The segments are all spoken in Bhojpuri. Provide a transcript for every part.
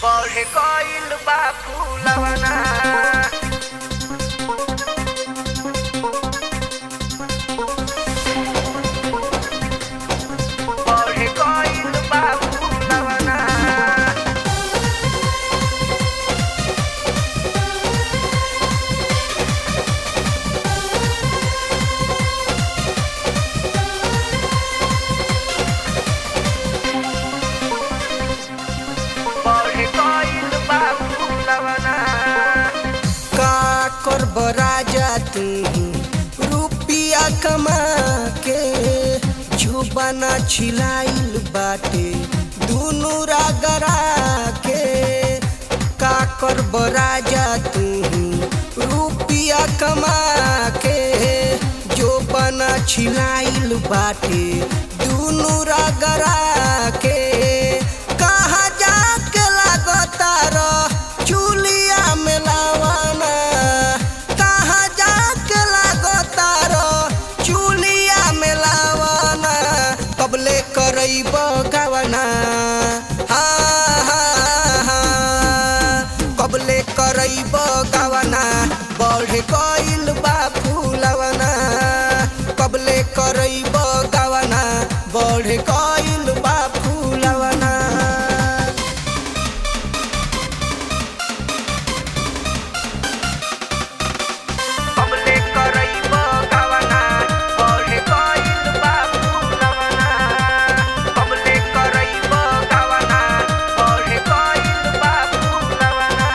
बढ़ गइल बा फूलवना बढ़ गइल बा फूलवना बढ़ गइल बा फूलवना का करब राजा तू रुपिया कमा के जुबाना छिलाइल बाटे दुनु रागरा के का करब राजा तू रुपिया कमा के जोबाना छिलाइल बाटे दुनु रागरा के कहाँ जाके लागतार चुलिया में लावाना कहाँ जाके लागतार चुलिया में लावाना कबले करैब गवना हाँ हाँ हाँ कबले करैब गवना बढ़ गइल बा फूलवना कबले करैब गवना बढ़ गइल बा फूलवना कबले करैब गवना बढ़ गइल बा फूलवना कबले करैब गवना बढ़ गइल बा फूलवना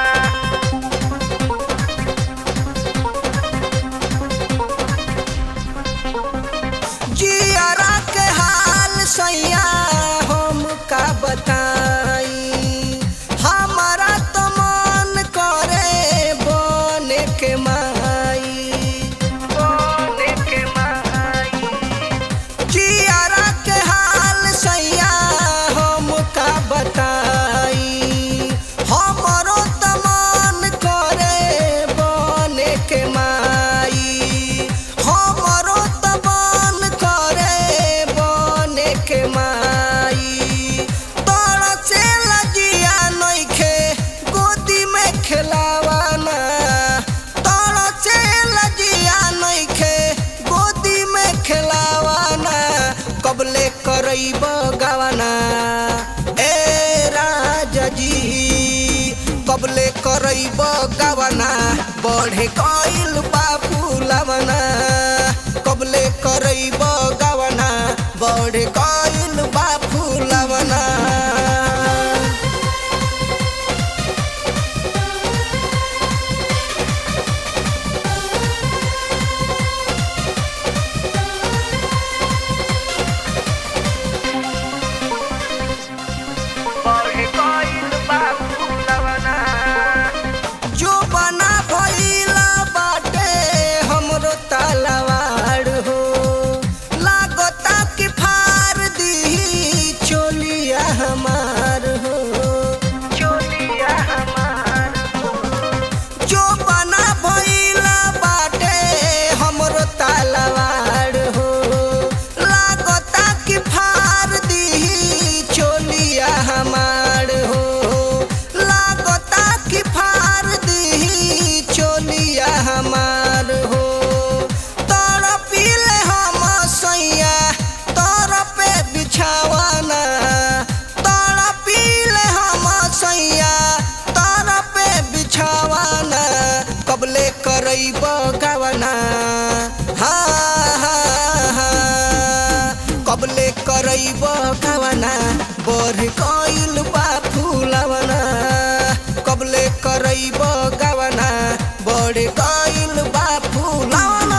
जियरा के हाल सैया हम का बताई हमारा तो मन करे बने के माई बोले के माई जियरा के हाल सैया हम का बताई हमरो तो मन करे बने के माई हमरो तो मन करे बने के माई तोड़ से लजिया नइखे गोदी में खेलावाना तोड़ से लजिया नइखे गोदी में खेलावाना कबले करैब गवाना ए राजा जी कबले करैब गवाना बढ़े कइल बा फूलवना कबले करैब गवाना बढ़े कइल बा फूलवना बढ़ गइल बा फूलवना जो बना भइला बाटे हमरो तलवार हो लागता कि फार दी चोलिया हमार हो चोलिया हमार जो बना भइला बाटे हमरो तलवार हो लागता कि फार दी चोलिया हमार हो लागता कि फार दी चोलिया हमार हो तोर पीले हम सैया तोर पे बिछावाना तोर पीले हम सैया तोर पे बिछावाना कबले करैब गवना हाँ हाँ हाँ कबले करैब गवना बढ़ गइल बा फूलवना कबले करैब गवना बढ़ गइल बा फूलवना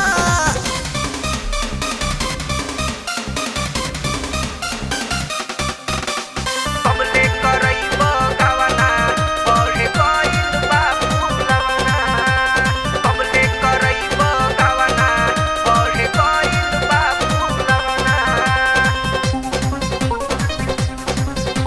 कबले करैब गवना बढ़ गइल बा फूलवना कबले करैब गवना बढ़ गइल बा फूलवना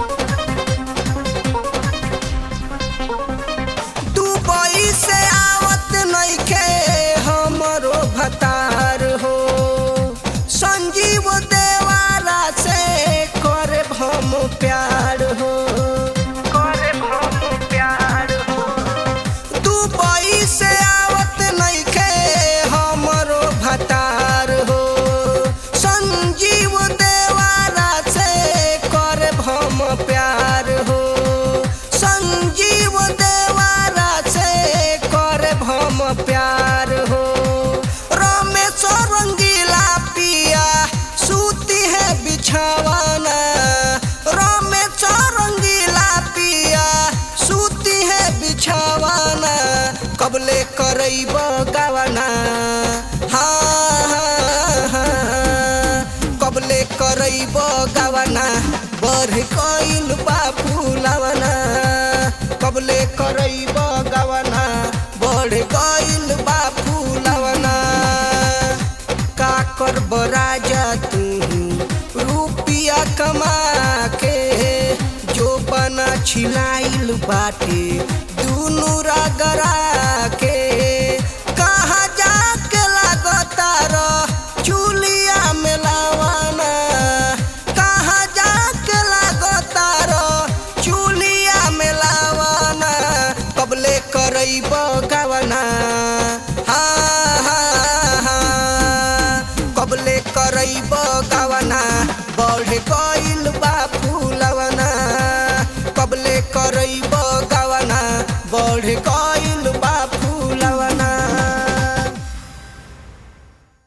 बढ़ गइल बा फूलवना कबले करैब गवना बढ़ गइल बा फूलवना का करब राजा तू रुपिया कमा के जो बना छिलाइल बाटे दुनु रगरा के कहाँ जाके लागतार चुलिया में लावाना कहाँ जाके लागतार चुलिया में लावाना कबले करैब गवना हाँ हाँ हाँ कबले करैब गवना बढ़ गइल बा फूलवना कबले करैब गवना बढ़ गइल